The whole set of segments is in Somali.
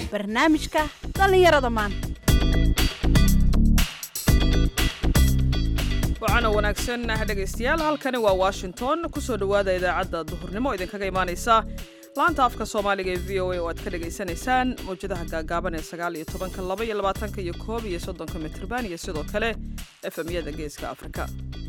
barnaamijka dhallinyarada maanta waxaana wanaagsan dhegaystayaal halkani waa washington kusoo dhowaada idaacadda duhurnimo idinkaga imaanaysa laanta afka soomaaliga ee v o a oo aad ka dhagaysanaysaan mawjadaha gaagaaban ee sagaal iyo tobanka laba iyo labaatanka iyo koob iyo soddonka mitrban iyo sidoo kale efemyada geeska afrika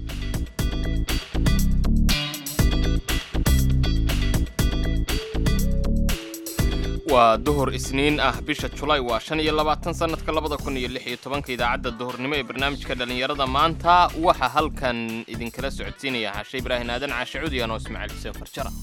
waa duhur isniin ah bisha julaay waa shan iyo labaatan sannadka labada kun iyo lix iyo tobanka idaacadda duhurnimo ee barnaamijka dhallinyarada maanta waxaa halkan idinkala socodsiinaya xaashe ibraahin aadan caashe cudiyan oo ismaaciil xuseen farjara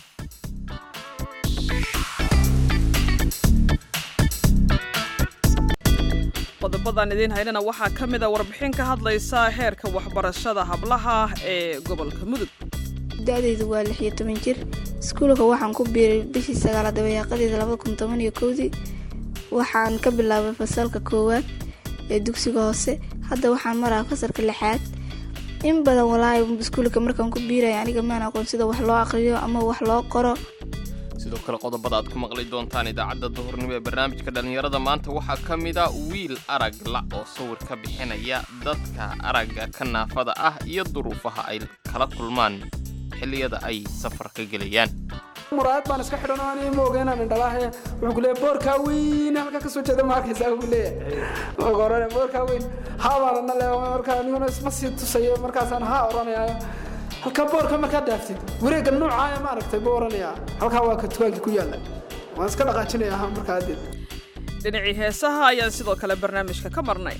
qodobadan idiin haynana waxaa ka mid a warbixin ka hadlaysa heerka waxbarashada hablaha ee gobolka mudug da-daydu waa lix iyo toban jir iskuulka waxaan ku biiray bishii sagaalaad dabayaaqadeeda labada kun toban iyo kowdii waxaan ka bilaabay fasalka koowaad ee dugsiga hoose hadda waxaan maraa fasalka lixaad in badan walaahi iskuulka markaan ku biiraya aniga maan aqoon sida wax loo aqriyo ama wax loo qoro sidoo kale qodobada aad ku maqli doontaan idaacadda duhurnimo ee barnaamijka dhallinyarada maanta waxaa ka mid a wiil arag la oo sawir ka bixinaya dadka aragga ka naafada ah iyo duruufaha ay kala kulmaan xilliyada ay safar ka gelayaan muraayad baan iska xidhan oo ani ma oga inaan indhalaahe wuxuu ku leeyahay boorkaa weyn halka kasoo jeeda ma arkaysaa buu leeyahay marka orane boorkaa weyn haa baan ana le marka aniguna isma sii tusayo markaasaan haa oranayaayo halka boorka markaa dhaaftid wareegga noocaaya ma aragtay buu oranayaa halkaa waa ka tugaankii ku yaalla waan iska dhaqaajinaya ha markaa adeed dhinacii heesaha ayaan sidoo kale barnaamijka ka marnay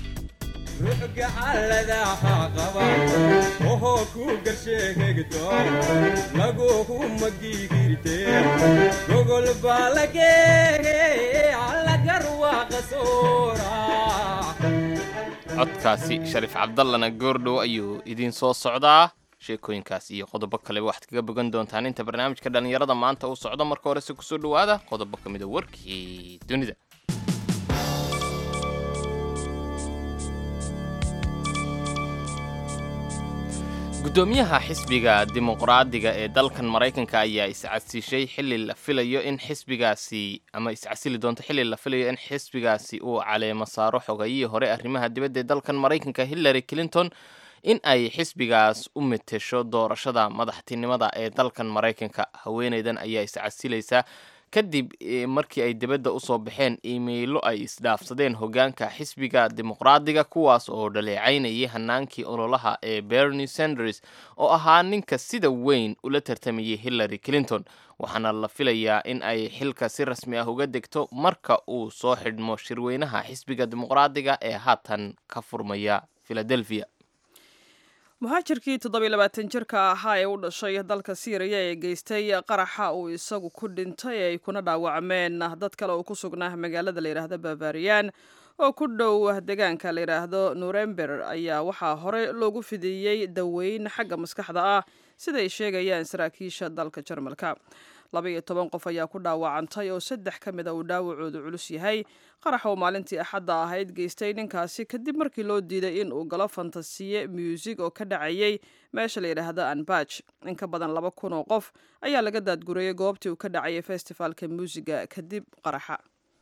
codkaasi shariif cabdallana goordhow ayuu idiin soo socdaa sheekooyinkaas iyo qodobo kaleba waxaad kaga bogan doontaan inta barnaamijka dhallinyarada maanta uu socdo marka horese kusoo dhowaada qodobo ka mida warkii dunida gudoomiyaha xisbiga dimuqraadiga ee dalkan maraykanka ayaa iscasiishay xilli la filayo in xisbigaasi ama iscasili doonto xilli la filayo in xisbigaasi uu caleemo saaro xogayihii hore arrimaha dibadda ee dalkan maraykanka hillary clinton in ay xisbigaas u metesho doorashada madaxtinimada ee dalkan maraykanka haweeneydan ayaa iscasilaysa kadib markii ay dibadda usoo baxeen iimaylo ay isdhaafsadeen hogaanka xisbiga dimuqraadiga kuwaas oo dhaleecaynayay hanaankii ololaha ee bernie sanders oo ahaa ninka sida weyn ula tartamayay hillary clinton waxaana la filayaa in ay xilka si rasmi ah uga degto marka uu soo xidhmo shirweynaha xisbiga dimuqraadiga ee haatan ka furmaya philadelphia muhaajirkii toddobiy labaatan jirka ahaa ee u dhashay dalka siiriya ee geystay qaraxa uu isagu ku dhintay ay kuna dhaawacmeen dad kale oo ku sugnaa magaalada layidhaahdo bavarian oo ku dhow deegaanka layidhaahdo nurember ayaa waxaa hore loogu fidiyey daweyn xagga maskaxda ah siday sheegayaan saraakiisha dalka jarmalka laba iyo toban qof ayaa ku dhaawacantay oo saddex ka mid a uu dhaawacoodu culus yahay qaraxa uu maalintii axadda ahayd geystay ninkaasi kadib markii loo diiday in uu galo fantasiye muusig oo ka dhacayay meesha la yidhaahdo anbaj in ka badan laba kun oo qof ayaa laga daadgurayay goobtii uu ka dhacayay festifaalka muusiga kadib qaraxa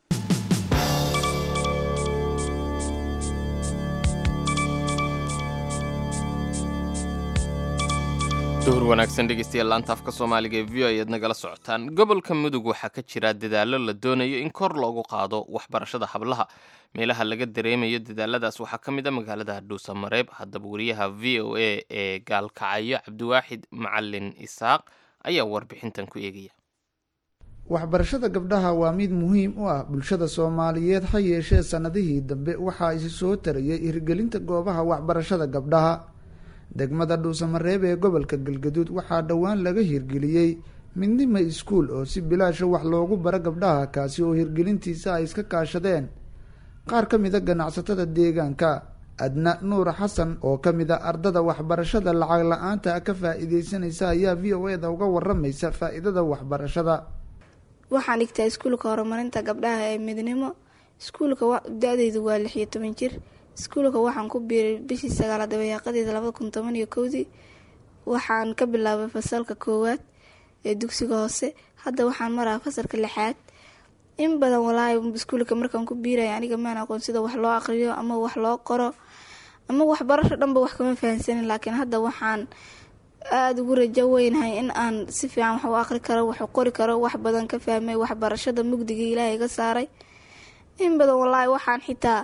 duhur wanaagsan dhegeystayaal laanta afka soomaaliga ee v o ayaad nagala socotaan gobolka mudug waxaa ka jira dadaallo la doonayo in kor loogu qaado waxbarashada hablaha meelaha laga dareemayo dadaaladaas waxaa ka mid a magaalada dhuusamareeb haddaba wariyaha v o a ee gaalkacayo cabdiwaaxid macalin isaaq ayaa warbixintan ku eegaya waxbarashada gabdhaha waa mid muhiim u ah bulshada soomaaliyeed ha yeeshee sannadihii dambe waxaa isi soo tarayay hirgelinta goobaha waxbarashada gabdhaha degmada dhuusamareeb ee gobolka galgaduud waxaa dhowaan laga hirgeliyey midnima iskuul oo si bilaasha wax loogu baro gabdhaha kaasi oo hirgelintiisa ay iska kaashadeen qaar ka mid a ganacsatada deegaanka adna nuur xasan oo ka mid a ardada waxbarashada lacag la-aanta ka faa-iideysanaysa ayaa v o eda uga waramaysa faa-iidada waxbarashada waxaan dhigtaa iskuulka horumarinta gabdhaha ee midnimo iskuulka da-daydu waa lix iyo toban jir iskuulka waxaan ku biiray bishii sagaalaad dabayaaqadeeda labada kun toban iyo kowdii waxaan ka bilaabay fasalka koowaad ee dugsiga hoose hadda waxaan maraa fasalka lixaad in badan walaahi iskuulka markaan ku biiraya aniga maan aqoon sida wax loo aqriyo ama wax loo qoro ama waxbarasho dhanba wax kama fahansanin laakiin hadda waxaan aada ugu rajo weynahay in aan si fiican wax u aqri karo wax u qori karo wax badan ka fahmay waxbarashada mugdiga ilaahay ga saaray in badan walaahi waxaan xitaa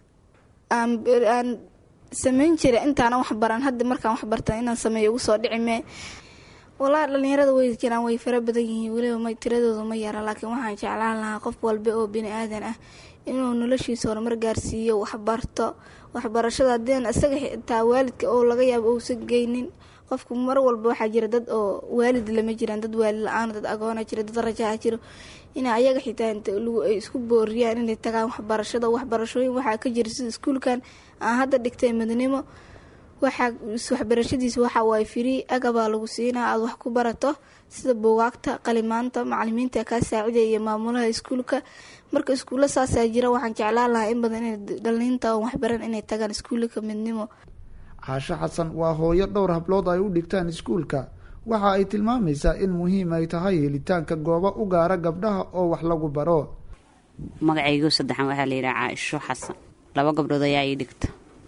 aan sameyn jiray intaana wax baran hadda markaan wax barta inaan sameeyo ugu soo dhici mee walaahi dhalinyarada way jiraan way fara badan yihiin weliba ma tiradooda ma yara laakiin waxaan jeclaan lahaa qof walba oo bini aadan ah inuu noloshiisa horumar gaarsiiyo waxbarto waxbarashada hadeen isaga xitaa waalidka oo laga yaabo uusan geynin qofku mar walba waxaa jira dad oo waalid lama jiraan dad waalid la-aan dad agoona jira dad rajaa jiro in ayaga xitaa ay isku booriyaan inay tagaan waxbarashada waxbarashooyin waxaa ka jira sida iskuulkan aan hadda dhigtay midnimo waxaa waxbarashadiisa waxa waaye firii agabaa lagu siinaa aada wax ku barato sida buugaagta qalimaanta macalimiinta kaa saacidaya iyo maamulaha iskuulka marka iskuulla saasaa jira waxaan jeclaan lahaa in badan in dhaliinta oon waxbaran inay tagaan iskuullaka midnimo caasho xasan waa hooyo dhowr hablood ay u dhigtaan iskuulka waxa ay tilmaamaysaa in muhiim ay tahay helitaanka goobo u gaara gabdhaha oo wax lagu baro magacaygu saddexan waxaa la yidhaha caaisho xasan laba gabdhood ayaa ii dhigta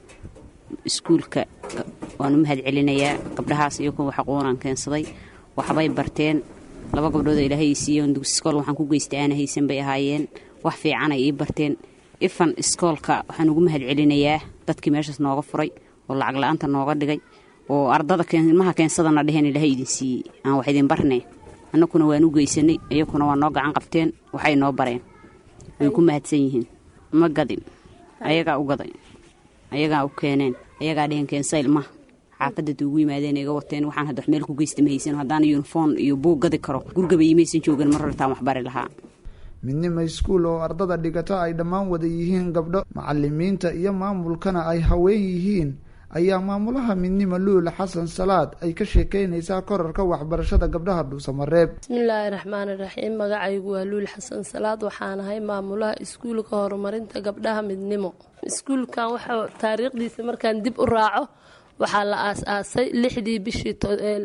iskuulka waan u mahad celinayaa gabdhahaas iyo kuwa xaquunaan keensaday waxbay barteen laba gabdhood oo ilaahay ii siiyoon dugsi iskool waxaan ku geystay aana haysan bay ahaayeen wax fiicanay ii barteen ifan iskoolka waxaan ugu mahad celinayaa dadkii meeshaas nooga furay oo lacag la-aanta nooga dhigay oo ardada ilmaha keensadana dheheen ilaahay idin siiyey aan wax idin barnay annakuna waan u geysanay iyakuna waa noo gacan qabteen waxay noo bareen way ku mahadsan yihiin ma gadin ayagaa u gaday ayagaa u keeneen ayagaa dheheen keensa ilmaha xaafadad ugu yimaadeen iga wateen waxaan hadda wax meel ku geysta ma haysan haddaan yuniform iyo buug gadi karo gurigaba imaysan joogan mar hortaan wax bari lahaa midnimo iskuul oo ardada dhigata ay dhammaan wada yihiin gabdho macalimiinta iyo maamulkana ay haween yihiin ayaa maamulaha midnimo luula xasan salaad ay ka sheekeynaysaa korarka waxbarashada gabdhaha dhuusamareeb bismillaahi raxmaani raxiim magacaygu waa luul xasan salaad waxaan ahay maamulaha iskuulka horumarinta gabdhaha midnimo iskuulkan waxa taariikhdiisa markaan dib u raaco waxaa la aas-aasay lixdii bishii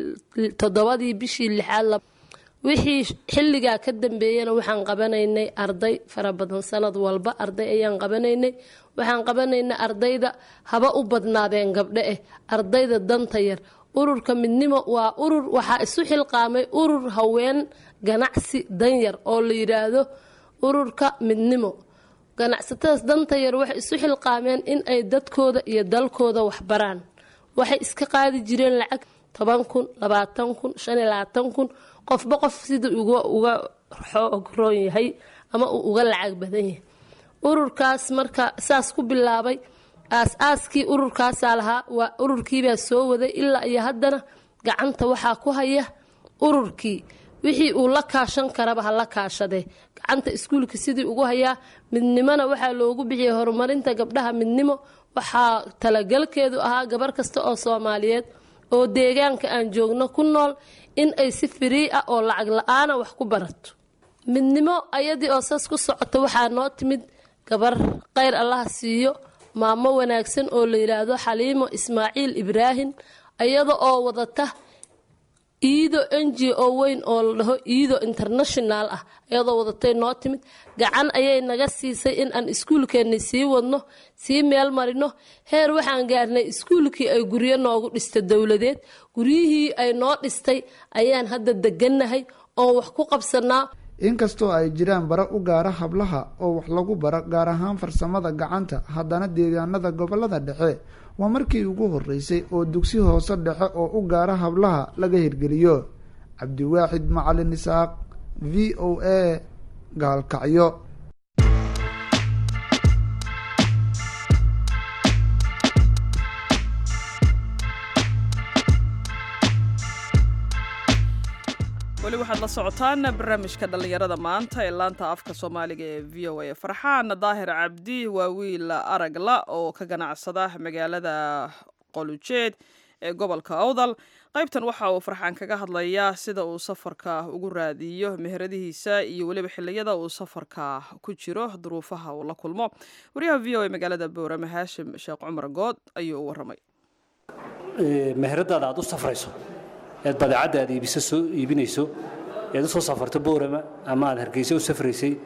toddobadii bishii lixaad wixii xilligaa ka dambeeyana waxaan qabanaynay arday fara badan sanad walba arday ayaan qabanaynay waxaan qabanaynay ardayda haba u badnaadeen gabdho eh ardayda danta yar ururka midnimo waa urur waxaa isu xilqaamay urur haween ganacsi danyar oo la yidhaahdo ururka midnimo ganacsatadaas danta yar waxay isu xilqaameen in ay dadkooda iyo dalkooda waxbaraan waxay iska qaadi jireen lacag toban kun labaatan kun shan iyo labaatan kun qofba qof sida uga xoog roon yahay ama uu uga lacag badan yahay ururkaas marka saas ku bilaabay aas-aaskii ururkaasaa lahaa waa ururkiibaa soo waday ilaa iyo haddana gacanta waxaa ku haya ururkii wixii uu la kaashan karaba ha la kaashadee gacanta iskuulka sidii ugu hayaa midnimona waxaa loogu bixiyay horumarinta gabdhaha midnimo waxaa talagalkeedu ahaa gabar kasta oo soomaaliyeed oo deegaanka aan joogno ku nool in ay si firii ah oo lacag la-aana wax ku barato midnimo ayadii oo saas ku socota waxaa noo timid gabar kheyr allaha siiyo maamo wanaagsan oo la yidhaahdo xaliimo ismaaciil ibraahim iyada oo wadata iido n g o weyn oo la dhaho iido international ah iyadoo wadatay noo timid gacan ayay naga siisay in aan iskuulkeenni sii wadno sii meel marino heer waxaan gaarnay iskuulkii ay guryo noogu dhista dowladeed guryihii ay noo dhistay ayaan hadda degannahay oon wax ku qabsanaa inkastoo ay jiraan bara u gaara hablaha oo wax lagu baro gaar ahaan farsamada gacanta haddana deegaanada gobolada dhexe waa markii ugu horeysay oo dugsi hoose dhexe oo u gaara hablaha laga hirgeliyo cabdiwaaxid macalin isaaq v o a gaalkacyo weli waxaad la socotaan barnaamijka dhallinyarada maanta ee laanta afka soomaaliga ee v o a farxaan daahir cabdi waa wiil aragla oo ka ganacsada magaalada qolujeed ee gobolka awdal qaybtan waxa uu farxaan kaga hadlayaa sida uu safarka ugu raadiyo meheradihiisa iyo weliba xiliyada uu safarka ku jiro duruufaha uu la kulmo wariyaha v o a magaalada boorame haashim sheekh cumar good ayuu u waramay meheradaada aad u safrayso eed badeecadda aad iibisa soo iibinayso eed u soo safarto boorama ama aad hargeysa u safraysay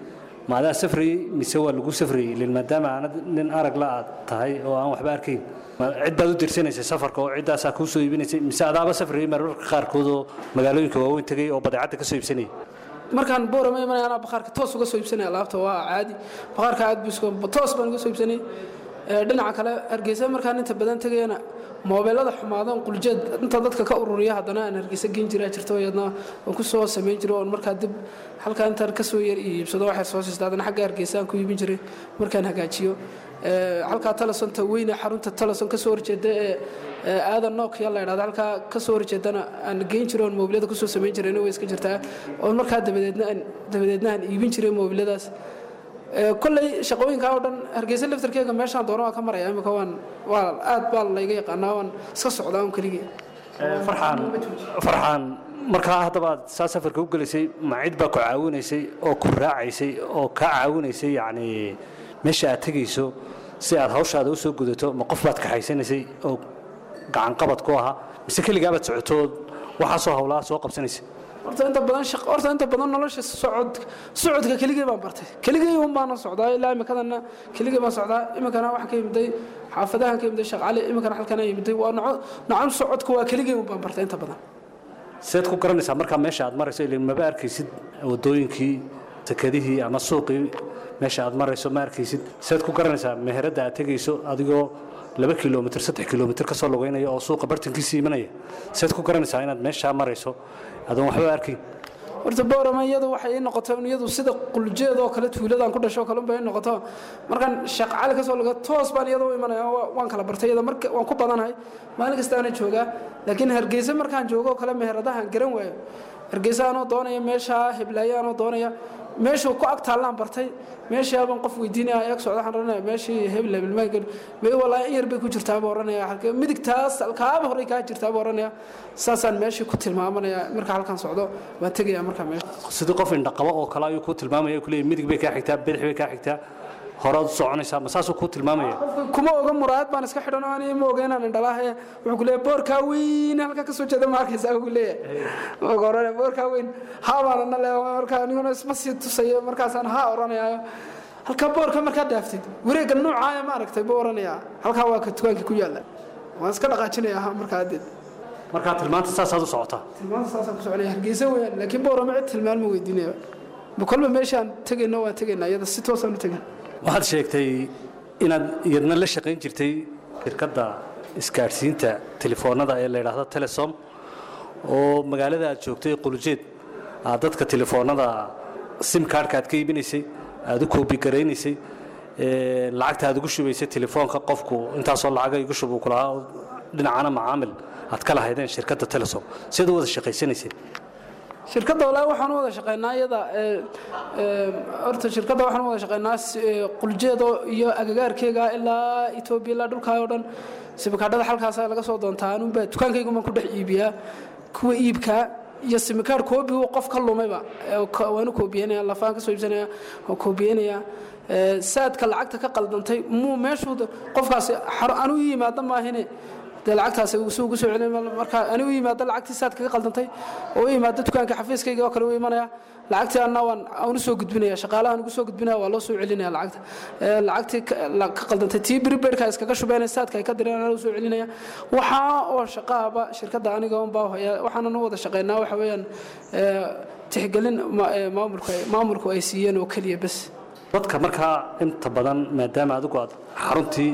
ma adaa safrayey mise waa lagu safrayey ilin maadaama aanad nin arag la aad tahay oo aan waxba arkayn ma cid baad u dirsanaysay safarka oo ciddaasaa kuu soo iibinaysay mise adaaba safrayey mararka qaarkood oo magaalooyinka waaweyn tegay oo badeecadda ka soo iibsanayay markaan boorama imanaya anaa bakhaarka toos uga soo iibsanaya alaabta waa caadi bakhaarka aad busko toos baan uga soo iibsanay Ee, dhinaca kale hargeysa markaan inta badan tegayana moobeelada xumaadan quljeed inta dadka ka ururiya haddana aan hargeysa gen jiraa jirto iyadna waan ku soo samayn jiray oon markaa dib halkaa intaan kasoo yar iibsado waxay soo siista haddana xagga hargeysa aan ku iibin jiray markaan hagaajiyo Ee, halkaa talesonta weyne xarunta teleson kasoo horjeeda ee ee aadan nokia la idhahda halkaa kasoo horjeedana aan geyn jiray oon moobilada kusoo samayn jirayna way iska jirtaa oon markaa dabadeedna aan dabadeedna aan iibin jiray moobiladaas Ee, kolley shaqooyinkaa oo dhan hargeysa laftarkeega meeshaan doono waan ka maraya imika waan waa aad baa layga yaqaanaa waan iska socdaa un keligii farxaan farxaan markaa haddaba aad saa safarka u gelaysay ma cid baa ku caawinaysay oo ku raacaysay oo kaa caawinaysay yacni meesha aad tegayso si aad hawshaada u soo gudato ma qof baad kaxaysanaysay oo gacanqabad ku ahaa mise keligaabaad socotood waxaasoo hawlaha soo qabsanaysay horta inta badan shaq horta inta badan nolosha socod socodka keligii baan bartay keligii un baan socdaa ilaa imikadana keligii baan socdaa imikana waxaan ka yimiday xaafadahan ka yimiday shaqaale imikana halkan aan yimiday waa noco nocon socodka waa keligii un baan bartay inta badan seed ku garanaysaa markaa meesha aad marayso ilin maba arkaysid wadooyinkii sakadihii ama suuqii meesha aad marayso ma arkaysid seed ku garanaysaa meheradda aad tegayso adigoo laba kilomitr saddex kilomitr kasoo lugeynaya oo suuqa bartankiisii imanaya seed ku garanaysaa inaad meeshaa marayso adoon waxba arkayn horta boorama iyadu waxay ii noqotay un iyadu sida quljeed oo kale tuuladaan ku dhasho kale unbay ii noqoto markaan shaqcali kasoo laga toos baan iyada u imanaya waa- waan kala bartay iyada marka waan ku badanahay maalin kastaana joogaa laakiin hargeysa markaan joogo oo kale meheradahan garan waayo hargeysa anoo doonaya meeshaa heblaayo anoo doonaya meeshuu ku ag taallaan bartay meeshaabaan qof weydiinaya eeg socda waxaan oranaya meeshii hebel hebelmaanka may walaahi in yar bay ku jirtaa buu oranaya halkee midigtaas kaaba horey kaa jirtaa buu oranaya saasaan meeshii ku tilmaamanaya marka halkaan socdo waan tegaya markaa meesha sidii qof indhaqabo oo kale ayuu kuu tilmaamaya ku leeyahy midig bay kaa xigtaa bidix bay kaa xigtaa horaad u soconaysaa ma saasuu kuu tilmaamaya kuma oga muraayad baan iska xidhan oo ani ma oga inaan indhalaahe wuxuu ku leeyahay boorkaa weyn halka kasoo jeeda ma arkaysaa ku leeyahay marka orane boorkaa weyn haa baan ana leeyahay marka aniguna isma sii tusayo markaasaan haa oranayaayo halka boorka markaa dhaaftid wareegga noocaaya ma aragtay buu oranayaa halkaa waa ka dukaankii ku yaalla waan iska dhaqaajinaya ha markaa adeed markaa tilmaanta saasaad u socotaa tilmaanta saasaan ku soconaya hargeysa weeyaan laakiin boorama cid tilmaan ma weydiinaya ma kolba meeshaan tegayno waan tegaynaa iyada si toosaan u tegin waxaad sheegtay inaad iyadna la shaqayn jirtay shirkadda isgaadhsiinta telefoonada ee la yidhaahdo telesom oo magaalada aad joogtay qulujeed aad dadka telefoonada sim kaarhka aad ka iibinaysay aad u koobigaraysay ee, lacagta aad ugu shubaysay telefoonka qofku intaasoo lacaga igu shub uu ku lahaa oo dhinacana macaamil aad ka lahaydeen shirkadda telesom siad u wada shaqaysanaysay shirkadda walaahi waxaan u wada shaqaynaa iyada ee, ee, horta shirkadda waxaan u wada shaqaynaa si- ee, quljeedo iyo agagaarkeega ilaa etoobiya ilaa dhulkaa oo dhan simikaadhada halkaasa laga soo doontaa anunbaa dukaankaygumaan ku dhex iibiyaa kuwa iibkaa iyo simikaar koobigu qof ka lumayba ee, ko- waan u koobiyeynaya lafaan ka soo iibsanaya waan koobiyeynaya Ee, saadka lacagta ka qaldantay muu meeshuu qofkaasi xaro- anu ii yimaada maahine dee lacagtaasi uu suu ugu soo celin marka ani u yimaado lacagtii saad kaga qaldantay oo u yimaado dukaanka xafiiskayga oo kale u imanaya lacagtii anna waan aan u soo gudbinaya shaqaalahan ugu soo gudbinaya waa loo soo celinaya lacagta Ee, lacagtii ka- la- ka qaldantay tii bribeidka iskaga shubeenay saadka ay ka direen anaa u soo celinaya waxaa oo shaqaaba shirkadda aniga un baa haya waxaanan u wada shaqaynaa waxa weeyaan ee, tixgelin ma- ee, maamulku ay- maamulku ay siiyeen oo keliya bes dadka markaa inta badan maadaama adigu aad xaruntii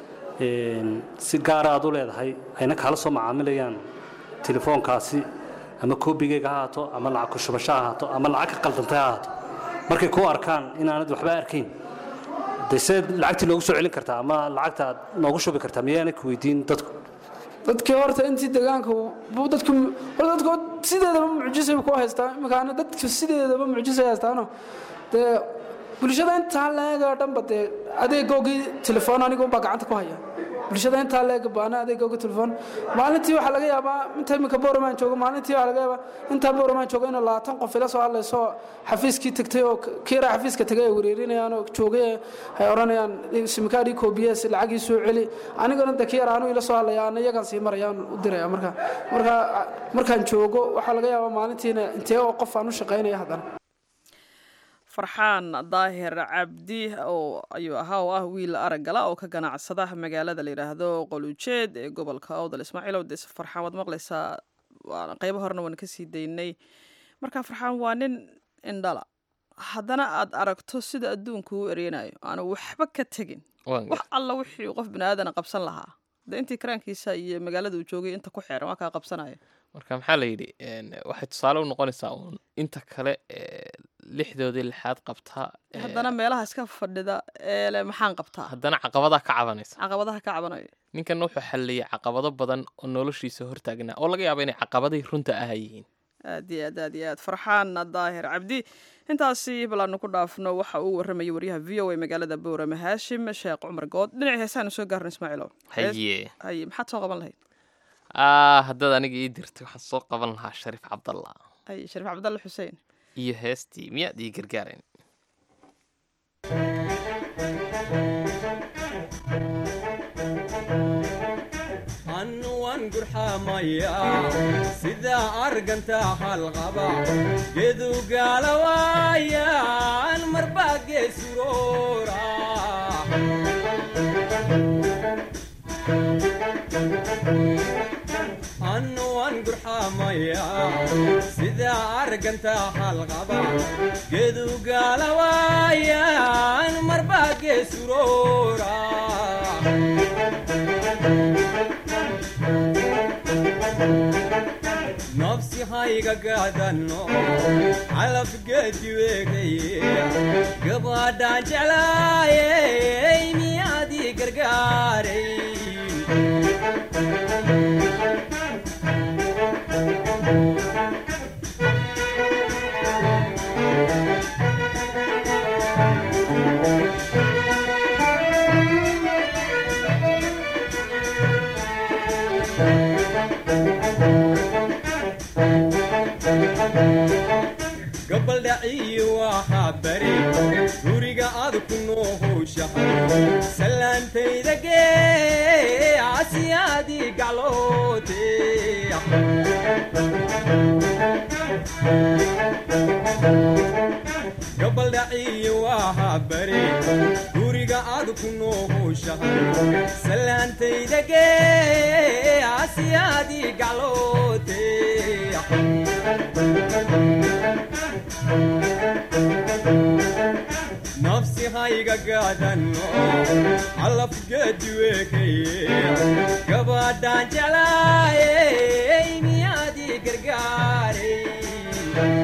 een, si gaara aad u leedahay ayna kaala soo macaamilayaan telefoonkaasi ama koobigeyga ha ahaato ama lacag ku shubasho ha ahaato ama lacag ka qaldantay ha ahaato markay kuu arkaan inaanad waxba arkayn de seed lacagtii noogu soo celin kartaa ama lacagta aad noogu shubi kartaa miyaanay ku weydiin dadku dadkii horta intii deegaanka buu dadku horta dadku sideedaba mucjisay ku haystaa imikaana dadku sideedaba mucjisay haystaano dee bulshada intaa leega dhanba dee adeegoogii telefoon aniga unbaa gacanta ku haya bulshada intaa leega baana adeegoogii telefoon maalintii waxaa laga yaabaa inta iminka boormaan joogo maalintii waxaa laga yaabaa intaa boormaan joogo inuu labaatan qof ila soo hadlayso xafiiskii tegtay oo kiiraa xafiiska tegay ay wareerinayaan oo joogay ay odhanayaan simikaadhii koobiyes lacagii soo celi anigana de kiyar aanu ila soo hadlaya ana iyagaan sii marayaan u diraya marka marka markaan joogo waxaa laga yaabaa maalintiina intee oo qof aan u shaqaynaya haddana farxaan daahir cabdi oo ayuu ahaa oo ah wiil araggala oo ka ganacsada magaalada la yidhaahdo qolujeed ee gobolka awdal ismaaciil owdes farxaan waad maqlaysaa waana qeybo horena waan kasii daynay marka farxaan waa nin indhala haddana aad aragto sida adduunku u ereynayo aanu waxba ka tegin waan wax alla wixii uu qof biniaadana qabsan lahaa de intii karaankiisa iyo magaalada uu joogay inta ku xeeran waa kaa qabsanaya marka maxaa la yidhi een, waxay tusaale u noqonaysaa uun inta kale ee, lixdoodii lixaad qabtaa ee, haddana meelaha iska fadhida ee le maxaan qabtaa haddana caqabadaa ka cabanaysa caqabadaha ka cabanayo ninkan wuxuu xalliyay caqabado badan oo noloshiisa hortaagnaa oo laga yaabo inay caqabadii runta ah yihiin aad iyo aad aad iyo aad farxaan daahir cabdi intaasi balaanu ku dhaafno waxa uu warramayay waryaha v o a magaalada boorame haashim sheekh cumar good dhinaci heesaanu soo gaarna ismaaciilow haye haye maxaad soo qaban lahayd ah haddaad aniga ii dirtay waxaan soo qaban lahaa shariif cabdalla haye shariif cabdalle xuseen iyo heestii miyaad ii gargaarayn annuwan gurxamaya sida arganta halqaba gedu gaalawaayan marba geesuroora annuwan gurxamaya sida arganta halqaba gedu gaalawaayan marba geesuroora nafsi hayga gaadanno calafgeediweekaye gabadhaan jeclaayey miyaadii gargaaray gabaldhaciyi waxaa bari guriga aad ku noo howshahay salaantayda gee asiyaadii gacloote gabaldhaciyi waxaa bari guriga aad ku noo howshahay salaantayda gee asiyaadii gacloote nafsi hayga gaadanno calafgeediweekaye gabadhaan jeclaayey miyaadii gargaaray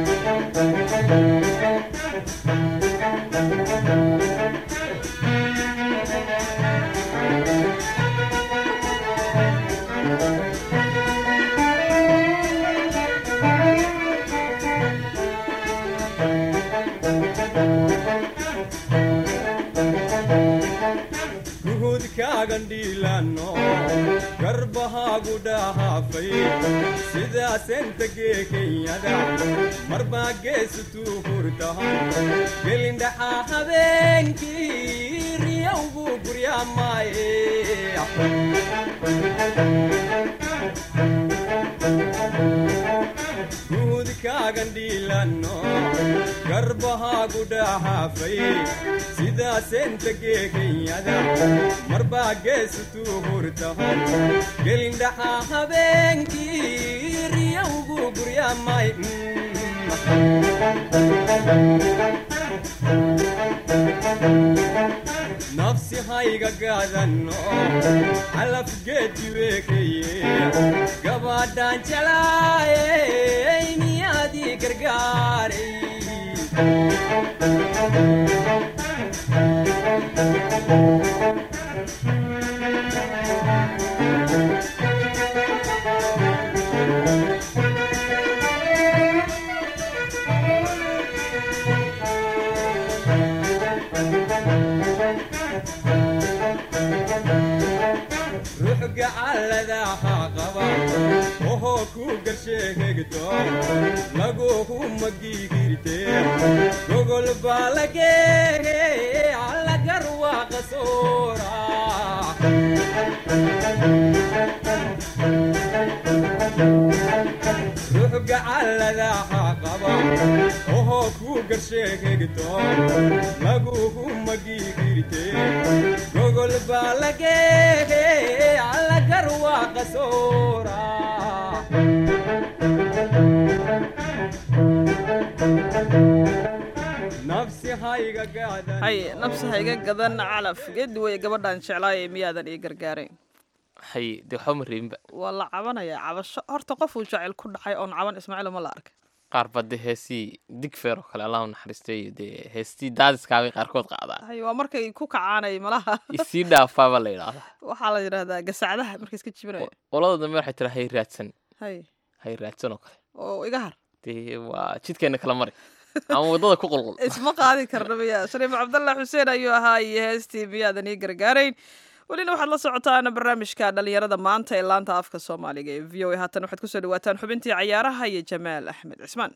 guhudkaagan dhiilanno garbahaagu dhahaafay sidaasenta geekenyada marbaa geesutuu hurtahan gelindhaxaa habeenkii riyowgu guryaamaaye guhudkaagan dhiilanno garbahaagu dhahaafay sidaasenta geekenyada marbaa geesutuu hurtahan gelindhaxaa habeenkii riyowgu guryaamay nafsi hayga gaadanno calafgeediweekaye gabadhaan jeclaayey miyaadii gargaaray ruux gacalladaha qaba ohoo ku garsheegegto laguhu magigirte gogol baa lageege allagar waa qasoora ruux ruux gacalladaha qaba ohoo ku garsheegegto lagugu magigirte gogol baa lageege alla garwaaqa soora nafsi hayga gaadan hay nabsi hayga gadan calaf geedi weye gabadhan jeclaaye miyaadan ii gargaarayn hay dee waxba ma reebinba waa la cabanayaa cabasho horta qofuu jacayl ku dhacay oon caban ismaaciil ma la arkay qaar ba dee heesii digfeer oo kale allah u naxariistay dee heestii daadiskaabay qaarkood qaadaa hay waa markay ku kacaanay malaha isii dhaafaaba la yidhaahdaa waxaa la yidhahdaa gasacdaha markay iska jibinaya qolada dambe waxay tiraa hay raadsan hay hay raadsan oo kale oo iga har dee waa jidkeena kala mari ama waddada ku qulqul isma qaadi karna miya shariif cabdallah xuseen ayuu ahaa iyo heestii miyaadan ii gargaarayn welina waxaad la socotaan barnaamijka dhalinyarada maanta ee laanta afka soomaaliga ee v o a haatan waxaad kusoo dhawaataan xubintii cayaaraha iyo jamaal axmed cismaan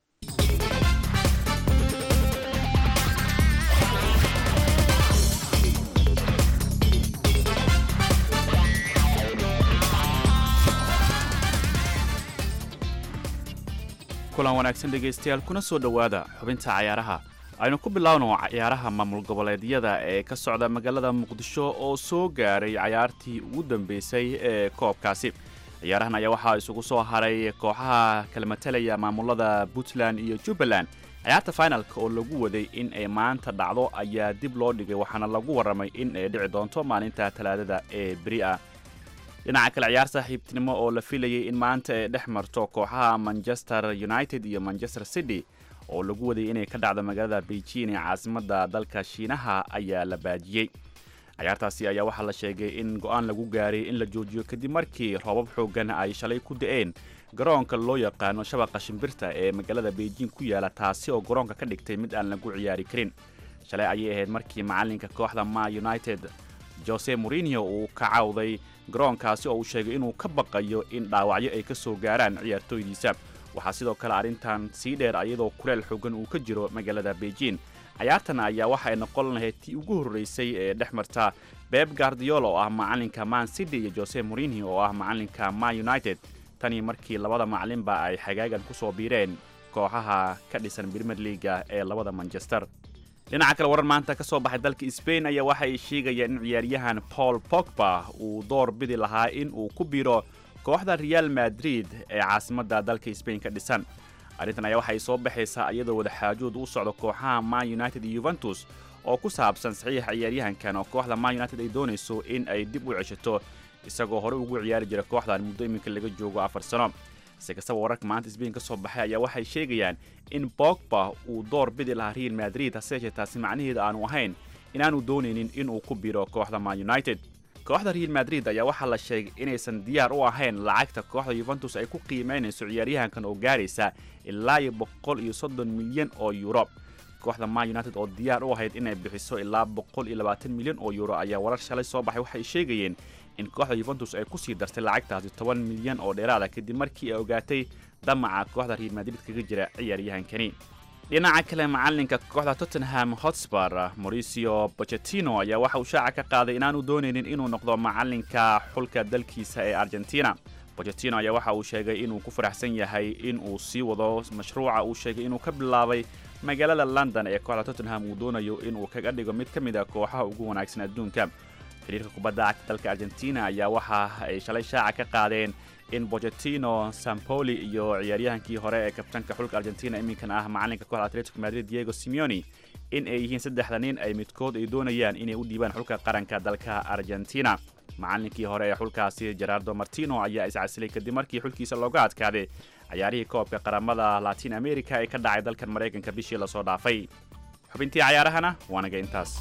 kulan wanaagsan dhegaystayaal kuna soo dhowaada xubinta cayaaraha aynu ku bilaawno cayaaraha maamul goboleedyada ee ka socda magaalada muqdisho oo soo gaaray cayaartii ugu dambeysay ee koobkaasi ciyaarahan ayaa waxaa isugu soo haray kooxaha kala matalaya maamulada puntland iyo jubbaland ciyaarta finalka oo lagu waday in ay maanta dhacdo ayaa dib loo dhigay waxaana lagu warramay in ay dhici doonto maalinta talaadada ee beri ah dhinaca kale ciyaar saaxiibtinimo oo la filayay in maanta ay dhex marto kooxaha manchester united iyo manchester city oo lagu wadayay inay ka dhacdo magaalada beijing ee caasimadda dalka shiinaha ayaa la baajiyey ciyaartaasi ayaa waxaa la sheegay in go'aan lagu gaaray in la joojiyo kadib markii roobab xooggan ay shalay ku da'een garoonka loo yaqaano shabaqa shimbirta ee magaalada beijing ku yaala taasi oo garoonka ka dhigtay mid aan lagu ciyaari karin shalay ayay ahayd markii macalinka kooxda ma united jose morinio uu ka cawday garoonkaasi oo uu sheegay inuu ka baqayo in dhaawacyo ay ka soo gaaraan ciyaartooydiisa waxaa sidoo kale arrintan sii dheer iyadoo kuleel xoogan uu ka jiro magaalada beijing cayaartan ayaa waxa ay noqon lahayd tii ugu horreysay ee dhex marta beb gardiola oo ah macalinka man city iyo jose morinio oo ah macalinka ma united tanii markii labada macalinba ay xagaagan ku soo biireen kooxaha ka dhisan brimer leaga ee labada manchester dhinaca kale warar maanta ka soo baxay dalka sbain ayaa waxa ay sheegayaan in ciyaaryahan paul pogba uu door bidi lahaa in uu ku biiro kooxda real madrid ee caasimadda dalka sbain ka dhisan arrintan ayaa waxay soo baxaysaa iyadoo wadaxaajood u socdo kooxaha man united iyo yuventus oo ku saabsan saxiixa ciyaaryahankan oo kooxda man united ay doonayso in ay dib u ceshato isagoo horey ugu ciyaari jira kooxdan muddo iminka laga joogo afar sano si kastaba wararka maanta sbain ka soo baxay ayaa waxay sheegayaan in bogba uu door bidi lahaa real madrid hase yeeshee taasi macnaheeda aanu ahayn inaanu doonaynin inuu ku biro kooxda man united kooxda real madrid ayaa waxaa la sheegay inaysan diyaar u ahayn lacagta kooxda yuventus ay ku qiimaynayso ciyaaryahankan oo gaaraysa ilaa iyo boqol iyo soddon milyan oo yuuro kooxda man united oo diyaar u ahayd inay bixiso ilaa boqol iyo labaatan milyan oo yuuro ayaa warar shalay soo baxay waxay sheegayeen in kooxda yuventus ay kusii dartay lacagtaasi toban milyan oo dheeraada kadib markii ay ogaatay damaca kooxda real madrid kaga jira ciyaaryahankani dhinaca kale macalinka kooxda tottenham hotspur mauricio bochetino ayaa waxa uu shaaca ka qaaday inaanu doonaynin inuu noqdo macalinka xulka dalkiisa ee argentina bochetino ayaa waxa uu sheegay inuu ku faraxsan yahay in uu sii wado mashruuca uu sheegay inuu ka bilaabay magaalada london ee kooxda tottenham uu doonayo inuu kaga dhigo mid ka mid a kooxaha ugu wanaagsan adduunka xiriirka kubadda cagta dalka argentina ayaa waxa ay shalay shaaca ka qaadeen in bochetino sampoli iyo ciyaaryahankii hore ee kabtanka xulka argentina iminkan ah macalinka kooxda atletico madrid diego simeoni in ay yihiin saddexda nin ay midkood ay doonayaan inay u dhiibaan xulka qaranka dalka argentina macalinkii hore ee xulkaasi gerardo martino ayaa iscasilay kadib markii xulkiisa looga adkaaday cayaarihii koobka qaramada latin america ee ka dhacay dalkan maraykanka bishii lasoo dhaafay xubintii cayaarahana waanaga intaas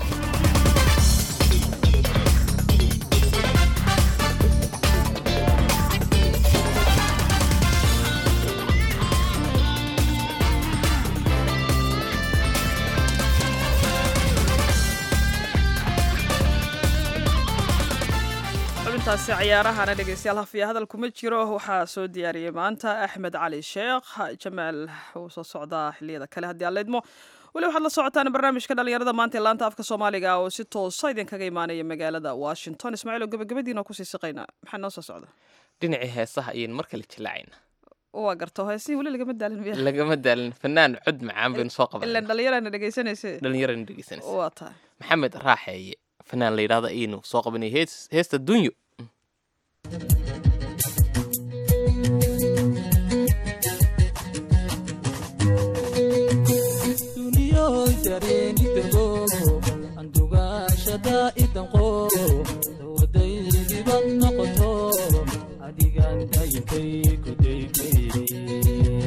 xubintaasi cayaarahana dhegeystayaal hafiya hadal kuma jiro waxaa soo diyaariyey maanta axmed cali sheekh jamaal wuu soo socdaa xiliyada kale haddii aan leydmo weli waxaad la socotaan barnaamijka dhalinyarada maanta ee laanta afka soomaaliga oo si toosa idinkaga imaanaya magaalada washington ismaaciil oo gabagabadiina kusii siqayna maxaa noo soo socda dhinacii heesaha ayaynu mar kale jillacayna waa garto heesihii weli lagama daalin miya lagama daalin fanaan cod macaan baynu soo qaban ilan dhalinyarana dhegaysanayse dhalinyarana dhegeysanaysa waa tahay maxamed raaxeeye fanaan la yidhahda iinu soo qabanaya hees heesta dunyo duniyoy dareenidego andugaashada idanqo dawadaydiban noqoto adigan dayinkay kudaykay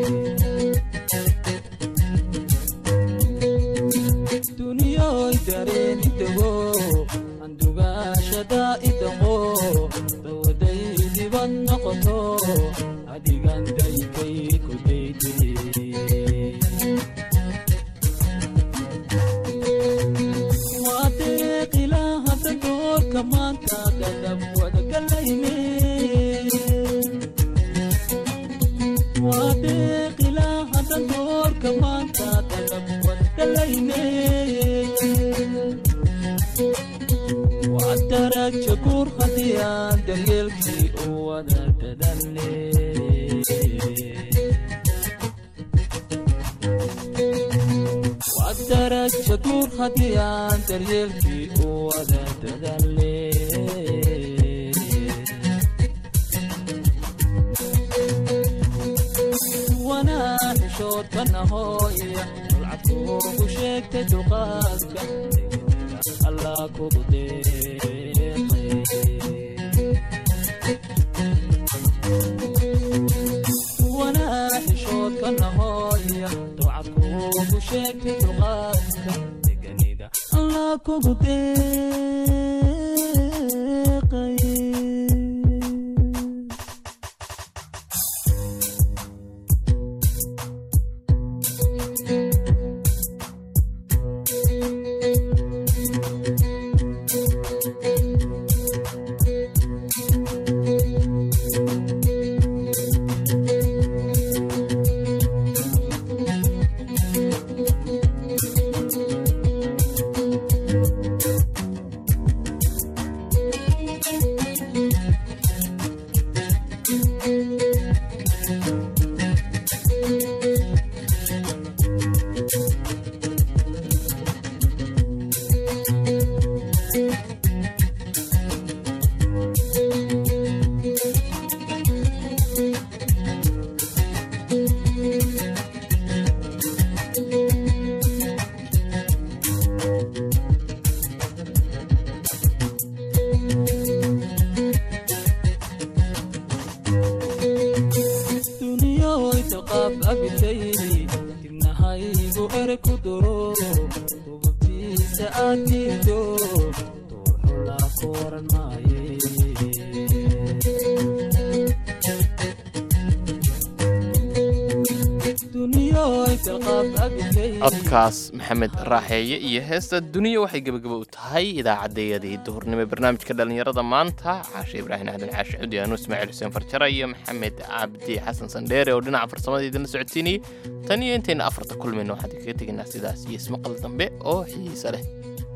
duniyoy dareenidego andugaashada idanqo dawadaydiban noqoto adigan dayinkay kudaykay waadeeqilahada doorka maanta dadab wadagalayne waadeeqilahada doorka maanta dadab wadagalayne waadaraja guur haddii aan daryeelkii u wada dadanne daraja guur haddii aan daryeelkii u wada dadaale wanaaxishoodkanahooya dulcadkuugu sheegtay dulqaadka allah kugu deeqay wanaaxishoodkanahooya dulcadkuugu sheegtay dulqaadka deganida allah kugu deeqay duniyoy dalqaab abitaydi dibnahaygu ere ku duro dubabtiisa aad diido duuxulaa ku oran maaye duniyoy dalqaab abitaydi codkaas maxamed raaxeeye iyo heesta duniya waxay gebagaba u tahay idaacaddayadii duhurnimo ee barnaamijka dhallinyarada maanta caashe ibraahim aadan caashi cudi anu ismaaciil xuseen farjara iyo maxamed cabdi xasan sandheere oo dhinaca farsamada idinla socodsiinayay tan iyo intayna afarta kulmayno waxaan idinkaga tegaynaa sidaas iyo ismaqal dambe oo xiiso leh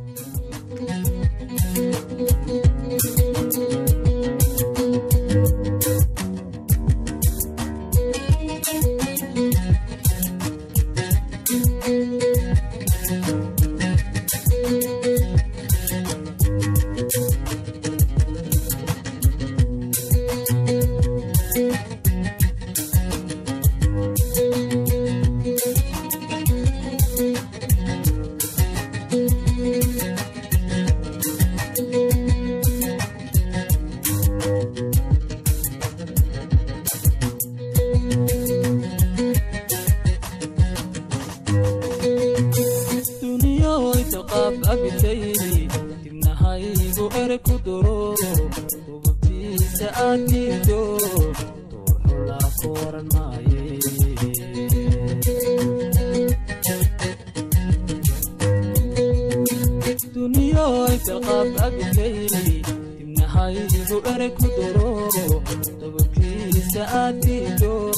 duniyoy dalqaab abitaydi dibnahaygu ere ku duro dubabtiisa aad diido duuxulaa ku oran maaye duniyoy dalqaab abitaydi dibnahaygu ere ku duro dubabtiisa aad diido